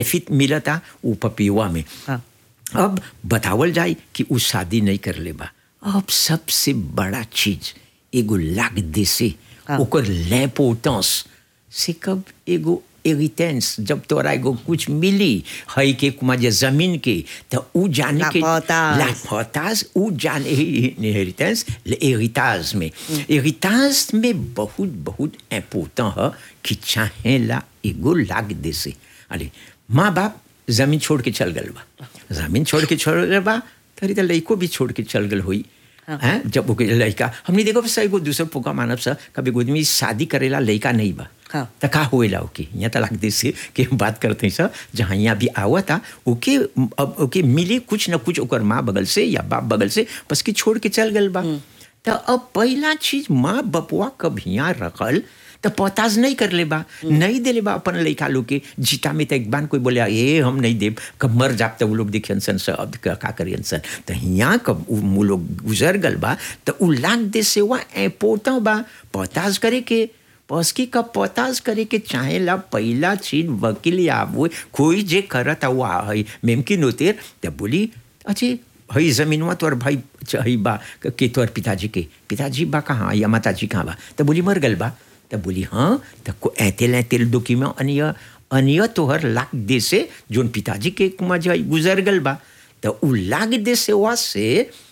Feet मिलता उ पपियुआ में हाँ। अब बतावल जाए कि उ शादी नहीं कर ले बा अब सबसे बड़ा चीज एगो लाग दे से हाँ। ओकर लैपोटेंस से कब एगो एरिटेंस जब तोरा एगो कुछ मिली है के कुमा जे जमीन के तो उ जाने के L'importance. l'importance उ जाने इनहेरिटेंस हेरिटाज में हेरिटाज में बहुत बहुत इम्पोर्टेंट है कि चाहेला एगो लाग दे से अरे माँ बाप जमीन छोड़ के चल गल बा जमीन छोड़ के चल गल बा तरी तो लड़को भी छोड़ के चल गल हुई हैं जब वो लड़का हमने देखो बस एगो दूसर पोका मानव सा कभी एगो आदमी शादी करेला लड़का नहीं बा हाँ। तो का होएला ओके यहाँ तलाक दे से कि हम बात करते हैं सर जहाँ यहाँ भी आवा था ओके अब ओके मिली कुछ न कुछ ओकर माँ बगल से या बाप बगल से बस कि छोड़ के चल गल बा तो अब पहला चीज माँ बपुआ कब यहाँ रखल तो पताज नहीं कर ले बा नहीं दे ले बा अपन लड़का लोग के जीता में तो एक बार कोई बोले ए हम नहीं देब कब मर जाब तो वो लोग देखियन सन से अब का का करियन सन तो यहाँ कब उ वो लोग गुजर गल बा तो उ लाग दे से वहाँ एपोता बा पताज करे के पसकी का पताज करे के चाहेला पहला चीज वकील या वो कोई जे करत हुआ है मेमकिन होते तो बोली अच्छे हई जमीनवा तोर भाई हई बा के तोर पिताजी के पिताजी बा कहाँ या माताजी कहाँ बा तो बोली मर गल बा तो बोली हाँ तो को ऐतेल ऐतेल दुखी में अनिय अनिय तोहर लाग दे से जोन पिताजी के कुमा जो गुजर गल बा तो उ लाग दे से वा से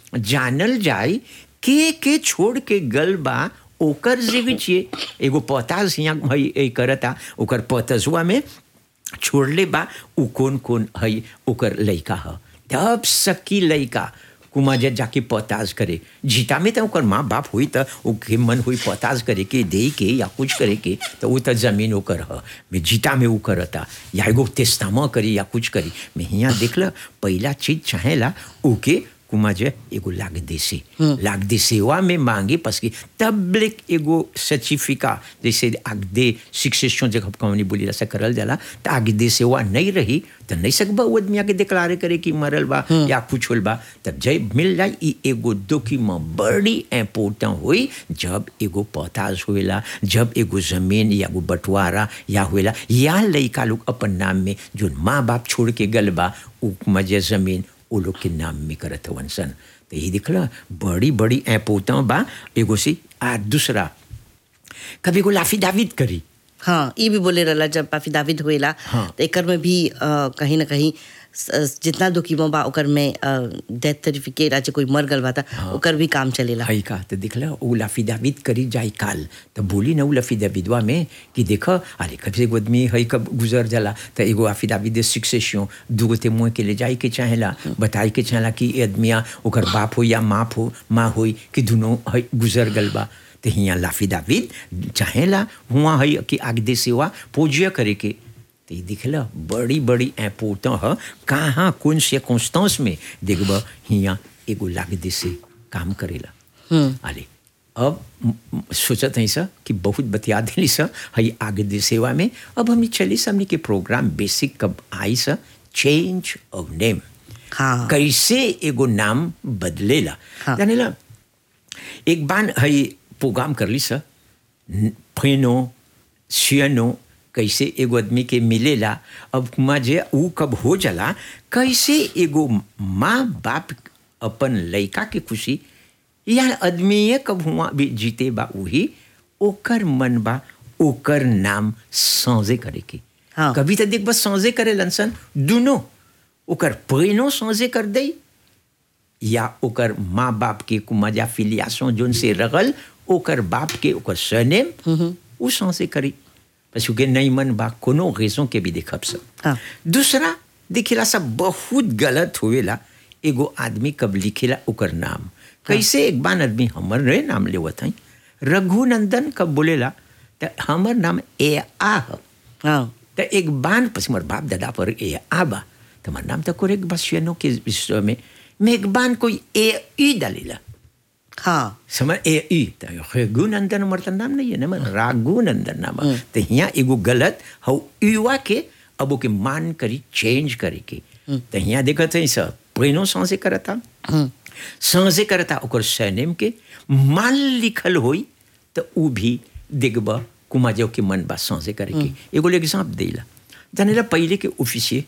जानल जाए के के छोड़ के गल बा ओकर जीवी छिए एगो पताज यहाँ हई ए करता ओकर पतजुआ में छोड़ले बा उ कौन कौन हई ओकर लइका ह तब सकी लइका कुमा जे जाके पताज करे जीता में तो ओकर माँ बाप हुई तो ओके मन हुई पताज करे के दे के या कुछ करे के तो वो तो जमीन ओकर ह मैं जीता में वो करता या एगो तेस्तामा करी या कुछ करी मैं यहाँ देखल पहला चीज चाहेला ओके कुमा जे एगो लाग देसे लाग दे सेवा में मांगे पस की तबलिक एगो सर्टिफिका जैसे आग दे शिक्षण जब कहानी बोली रसा करल जाला तो आगे दे सेवा नहीं रही तो नहीं सकबा वो आदमी आगे डिक्लारे करे कि मरल बा या कुछ होल बा तब जब मिल जाए ई एगो डॉक्यूमेंट बड़ी इम्पोर्टेंट हुई जब एगो पताज हुएला जब एगो जमीन या एगो बंटवारा या हुएला या लइका लोग अपन नाम में जो माँ बाप छोड़ के गल बा उ मजे जमीन वो लोग के नाम में करत हवन सन तो ये दिखला बड़ी बड़ी ऐपोता बा एगो से आ दूसरा कभी को लाफी दाविद करी हाँ ये भी बोले रहला जब पाफी दाविद होएला हाँ। तो एकर में भी अ, कहीं ना कहीं स- जितना दुखीमो बा ओकर में डेथ सर्टिफिकेट आज कोई मर गल बा था ओकर भी काम चलेला हई का तो दिखला उ लाफी दाविद करी जाई काल तो बोली ना उ लाफी दाविदवा में कि देख अरे कभी एगो आदमी हई कब गुजर जाला तो एगो लाफी दाविद शिक्षेशन दूगो ते मुँह के ले जाए के चाहेला बताए के चाहेला कि ए आदमिया ओकर बाप हो या माँ हो माँ होई कि दोनों हई गुजर गल बा तो हियाँ लाफी दाविद चाहेला हुआ हई कि आग दे सेवा पूज्य करे के तो ये दिखला बड़ी बड़ी इम्पोर्टेंट है कहाँ कौन से कॉन्स्टेंस में देखब हियाँ एगो लाग दे से काम करेला अरे अब म- म- सोचत है सर कि बहुत बतिया दिली सर हई आगे दे सेवा में अब हमने चली सर हमने के प्रोग्राम बेसिक कब आई सर चेंज ऑफ नेम हाँ कैसे एगो नाम बदलेला हाँ। जानेला एक बार हई प्रोग्राम कर ली सर फेनो सियनो कैसे एगो आदमी के मिलेला अब माँ जे ऊ कब हो जाला कैसे एगो माँ बाप अपन लड़का के खुशी या आदमी कब हुआ भी जीते बा वही ओकर मन बा ओकर नाम साँझे करे के हाँ। कभी तो देख बस साँझे करे लनसन दोनों ओकर पैनो साँझे कर दई या ओकर माँ बाप के कुमाजा फिलियासों जोन से रगल ओकर बाप के ओकर सरनेम उ से करी पशु के नहीं मन बा कोनो रेसों के भी देखब सब हाँ। दूसरा दिखेला सब बहुत गलत हुएला एगो आदमी कब लिखेला ओकर नाम कैसे एक बार आदमी हमर रे नाम लेवत हई रघुनंदन कब बोलेला त हमर नाम ए आ ह हाँ त एक बान પછી મારા બાપ દાદા પર એ આબા તમારું નામ તો કોરેક ભાષાનો કે વિશ્વ में मैं एक बान कोई ए ई डालेला हाँ समझ ए ई त रघुनंदन मरता नाम नहीं है ना मन राघुनंदन नाम तो यहाँ एगो गलत हौ युवा के अब ओके मान करी चेंज करे के तो यहाँ देखत है सब पहिनो सांसे करता सांसे करता ओकर सरनेम के मान लिखल होई तो उ भी देखब कुमाजो के मन बा सांसे करे के एगो एग्जाम्पल देला जानेला पहले के ऑफिसिए